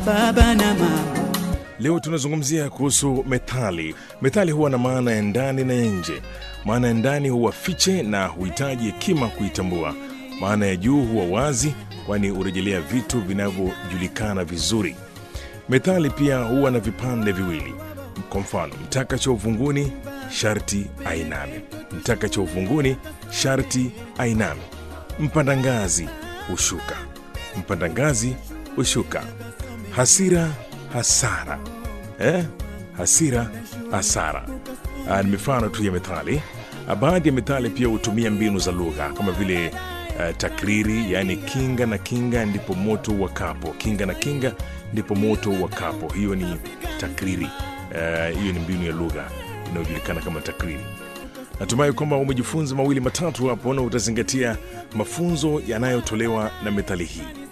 baba na mama. Leo tunazungumzia kuhusu methali. Methali huwa na maana ya ndani na ya nje. Maana ya ndani huwa fiche na huhitaji hekima kuitambua. Maana ya juu huwa wazi, kwani hurejelea vitu vinavyojulikana vizuri. Methali pia huwa na vipande viwili. Kwa mfano, mtaka cha uvunguni sharti ainame. Mtaka cha uvunguni sharti ainame. Mpanda ngazi hushuka. Mpanda ngazi hushuka. Hasira hasara eh? hasira hasara Ah, ni mifano tu ya methali Ah, baadhi ya methali pia hutumia mbinu za lugha kama vile uh, takriri yaani kinga na kinga ndipo moto wakapo kinga na kinga ndipo moto wakapo hiyo ni takriri Eh, hiyo ni mbinu ya lugha inayojulikana kama takriri natumai kwamba umejifunza mawili matatu hapo na utazingatia mafunzo yanayotolewa na methali hii